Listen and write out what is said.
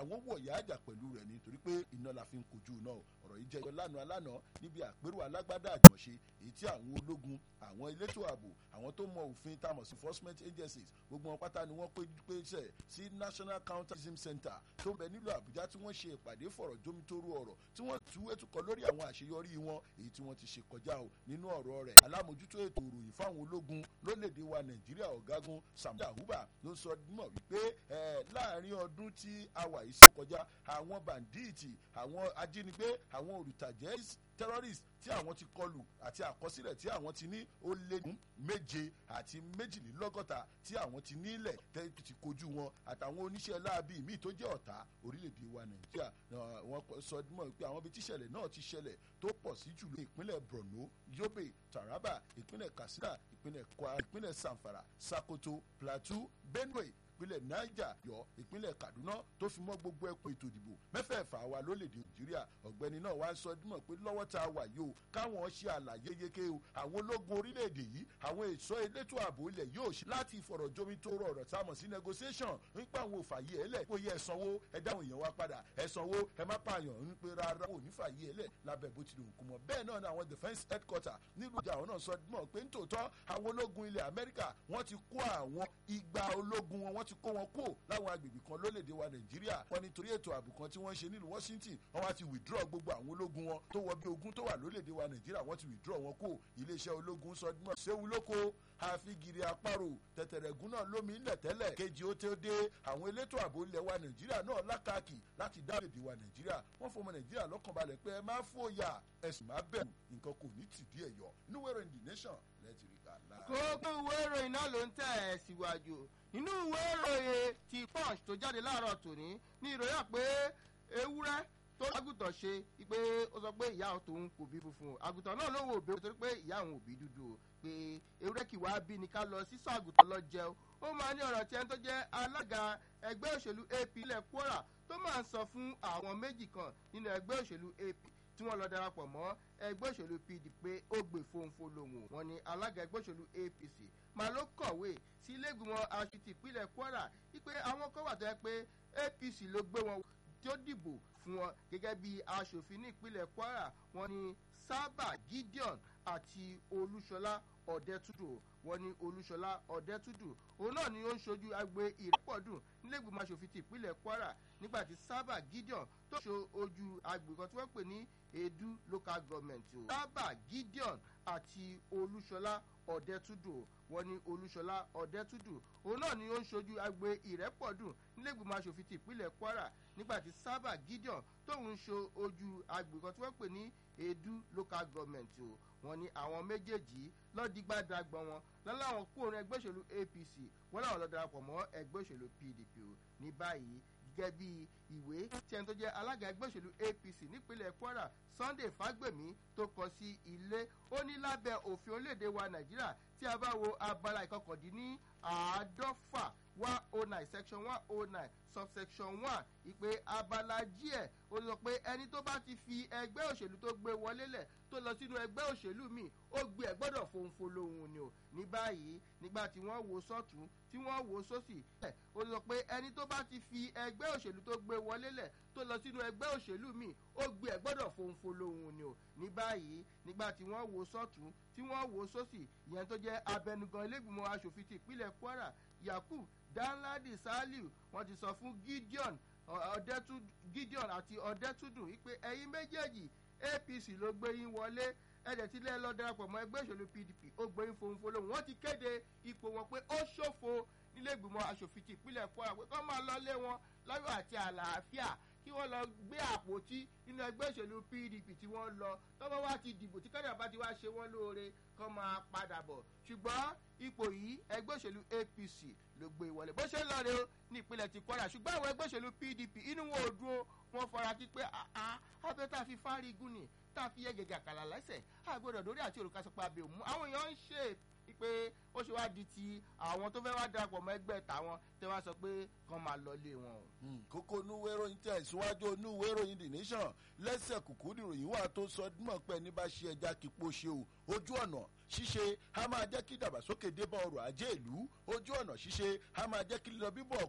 àwọn wọ̀yà àjà pẹ̀lú rẹ̀ nítorí pé iná la fi ń kojú náà ọ̀rọ̀ yìí jẹ́ lánàá lánàá níbi àpérò alágbádá àjọṣe èyí tí àwọn ológun àwọn elétò ààbò àwọn tó mọ òfin tamọ̀ sí enforcement agencies gbogbo wọn pátá ni wọ́n pèsè sí national counterterrorism center tó ń bẹ nílùú àbújá tí wọ́n ṣe ìpàdé fọ̀rọ̀ jómitóró ọ̀rọ̀ tí wọ́n tú ètùkọ̀ lórí àwọn àṣeyọrí wọn èyí tí wọ́n ti ṣe kọjá o nínú ọ̀rọ̀ rẹ̀ alámòjútó ètò ìròyìn fáwọn ológun lórílẹ̀‐èdè wa nàìjíríà ọ̀gágun samuel ahuba ló sọ mọ̀ wípé láàrin ọdún tí a wà yìí sí kọjá àwọn bàǹdíìtì àwọn ajínigbé àwọn olùtàjẹ́ terrorist tí àwọn ti kọlù àti àkọsílẹ̀ tí àwọn ti ní ó lé ní méje àti méjìlélọ́gọ́ta tí àwọn ti nílẹ̀ tẹ́tù ti kojú wọn àtàwọn oníṣẹ́ láabi míì tó jẹ́ ọ̀tá orílẹ̀-èdè wa nàìjíríà wọ́n sọ mọ́ pé àwọn ibi tíṣẹ̀lẹ̀ náà ti ṣẹlẹ̀ tó pọ̀ sí jùlọ ìpínlẹ̀ borno yobe taraba ìpínlẹ̀ katsina ìpínlẹ̀ kwara ìpínlẹ̀ zamfara sokoto plateau benue ìpínlẹ̀ niger yọ ìpínlẹ̀ kaduna tó fi mọ́ gbogbo ẹkùn ètò ìdìbò mẹ́fẹ̀ẹ̀fà wa lórílẹ̀‐èdè nàìjíríà ọ̀gbẹ́ni náà wá ń sọ dímọ̀ pé lọ́wọ́ tá a wà yìí o káwọn ṣe àlàyé yéké o àwọn ológun orílẹ̀‐èdè yìí àwọn èso elétò ààbò ilẹ̀ yóò ṣe láti ìfọ̀rọ̀jomi tó rọ ọ̀rọ̀ tá a mọ̀ sí negotiation nípa àwọn òfàyè ẹlẹ̀ kó yẹ ẹ̀sánwó ẹ dáhùn èèyàn wa padà ẹ̀sánwó ẹ má pààyàn ń pe rárá ò ní fàyè ẹlẹ̀ lábẹ́ bó ti lè kú mọ́ bẹ́ẹ̀ náà ni àwọn defence headquarter nílùú ìjà àwọn náà sọ dímọ̀ pé nítòótọ́ àwọn ológun ilẹ̀ amẹ́ríkà wọ́n ti kó àwọn igba ológun wọn wọ́n ti kó wọn kó láwọn agbègbè kan lólèdè wa nàìjíríà wọn nítorí ètò ààbò kan tí wọ́n ṣe nílùú washington wọn wá ti withdraw gbogbo àwọn ológun wọn tó wọ bí ogun tó wà lólèdè wa nàìjíríà wọn ti withdraw wọn kó iléeṣẹ́ ológun sọdúnmọ́ séwu lóko àfigiri àparò tẹ̀tẹ̀rẹ̀gún náà lómi ńlẹ̀ tẹ́lẹ̀ kejì ó tó dé àwọn elétò ààbò ilẹ̀ wa nàìjíríà náà lákàkì láti dá èdè wa nàìjíríà wọ́n fọmọ nàìjíríà lọ́kàn balẹ̀ pé ẹ má fòyà ẹ̀sùn má bẹ̀rù nǹkan kò ní tìdí ẹ̀yọ́ níwèrè in the nation lẹ́tì rí ká lára. kókó ìwé ìròyìn náà ló ń tẹ̀ ẹ́ síwájú nínú ìwé ìròyìn ti punch tó jáde láàárọ̀ tòní ní ìròyìn pé ewúrẹ́ tó àgùntàn ṣe pé ó sọ pé ìyá tòun kò bí funfun àgùntàn náà ló wò ó torí pé ìyá òun ò bí dúdú o pé ewúrẹ́ kì wá bí ni ká lọ sísọ àgùntàn lọ jẹun ó máa ní ọ̀rọ̀ tí ẹni tó jẹ́ alága ẹgbẹ́ òṣèlú ap ilẹ̀ kwara tó máa ń sọ fún àwọn méjì kan nínú ẹgbẹ́ òṣèlú ap tí wọ́n lọ darapọ̀ mọ́ ẹgbẹ́ òṣèlú pdp pé ó gbè fóńfó lòun wọn ni alága ẹgbẹ́ òṣèlú apc máa ló kọ̀wé sí iléègbìmọ̀ aṣètì ìpínlẹ̀ kwara wípé àwọn kan wà tó yẹ pé apc ló gbé wọn tí ó dìbò fún wọn gẹ́gẹ́ bí aṣòfin ní ìpínlẹ̀ kwara wọn ni sábà gideon àti olúṣọlá ọ̀dẹ́túdù wọn ni olúṣọlá ọ̀dẹ́túdù òun náà ni ó ń ṣojú agbe ìrẹ́pọ̀dùn nílẹ̀gbìmọ̀ aṣòfin ti ìpínlẹ̀ kwara nígbà tí sábà gideon tó ṣe ojú agbe kan tí wọ́n pè ní edu local government o sábà gideon àti olúṣọlá ọ̀dẹ́túdù wọn ni olúṣọlá ọ̀dẹ́túdù òun náà ni ó ń ṣojú agbe ìrẹ́pọ̀dùn nílẹ̀gbìmọ̀ aṣòfin ti ìpínlẹ̀ kwara nígbà tí sábà gideon tóun ṣe ojú agbe kan tí wọ́n pè ní edu local government o wọn ní àwọn méjèèjì lọ́dígbàdàgbọ̀n wọn lọ́láwọn kóòrùn ẹgbẹ́ òṣèlú apc wọn làwọn lọ́ọ́ darapọ̀ mọ́ ẹgbẹ́ òṣèlú pdp o ní báyìí gẹ́gẹ́ bí ìwé tí ẹni tó jẹ́ alága ẹgbẹ́ òṣèlú apc nípínlẹ̀ kwara sunday fagbemi tó kọ sí ilé ó ní lábẹ́ òfin orílẹ̀-èdè wa nàìjíríà tí a bá wo abala ìkọkàndínní àádọ́fà one oh nine section one oh nine subsection one ìpè abala díẹ̀ ó sọ pé ẹni tó bá ti fi ẹgbẹ́ òṣèlú tó gbé wọlé lẹ̀ tó lọ sínú ẹgbẹ́ òṣèlú míì ó gbé ẹ̀ gbọ́dọ̀ fòǹfò lòun ni o ní báyìí nígbà tí wọ́n wo sọ́tún tí wọ́n wo sósì ẹ̀ ó sọ pé ẹni tó bá ti fi ẹgbẹ́ òṣèlú tó gbé wọlé lẹ̀ tó lọ sínú ẹgbẹ́ òṣèlú míì ó gbé ẹ̀ gbọ́dọ̀ fòǹfò lòun ni o ní báyìí nígbà tí wọ́n wo sọ́tún tí wọ́n wo sósì ìyẹn tó jẹ́ abẹnugan ilégbìmọ̀ asòfin ti ìpínlẹ̀ kwara yakub danladi saliu wọ́n ti sọ fún gideon gideon àti ọ̀dẹ́túndùn wípé ẹ̀yin méjèèjì apc ló gbé yín wọlé ẹ̀jẹ̀ tí lẹ́ẹ̀ lọ darapọ̀ mọ́ ẹgbẹ́ òṣèlú pdp ó gbé yín fohùn lóhùn wọ́n ti kéde ipò wọn pé ó ṣòfò nílé ìgbìmọ̀ asòfin ti ìpínlẹ̀ kwara pé kọ́ máa lọ lé wọn láyọ̀ àti àlàáfíà kí wọ́n lọ gbé àpótí nínú ẹgbẹ́ òṣèlú pdp tí wọ́n lọ tọ́wọ́ wá ti dìbò tí kẹ́dà bá ti wá ṣe wọ́n lóore kọ́ máa padà bọ̀ ṣùgbọ́n ipò yìí ẹgbẹ́ òṣèlú apc ló gbé wọlé bó ṣe ń lọ rè ó ní ìpínlẹ̀ ti kwara ṣùgbọ́n àwọn ẹgbẹ́ òṣèlú pdp inú wọn ò dúró wọn fara kí pé abẹ́ tá a fi fárí gún ni tá a fi yẹ gẹ̀gẹ̀ àkàlà lẹ́sẹ̀ àgbọ̀dọ̀ lórí àti òrùka sọ pé abẹ́ òmu àwọn èèyàn ń ṣe pé ó ṣe wá di ti àwọn tó fẹ́ wá darapọ̀ mọ́ ẹgbẹ́ tàwọn tẹ́ wá sọ pé kàn máa lọ lé wọn. kókó onúwé ìròyìn tẹ̀ síwájú onúwé ìròyìn the nation lẹ́sẹ̀ kùkú nìròyìn wà tó sọ mọ̀ pé ní bá ṣe ẹja kípo ṣe o ojú ọ̀nà ṣíṣe a máa jẹ́ kí ìdàgbàsókè dé bá ọrọ̀ ajé ìlú ojú ọ̀nà ṣíṣe a máa jẹ́ kí lílọ bíbọ̀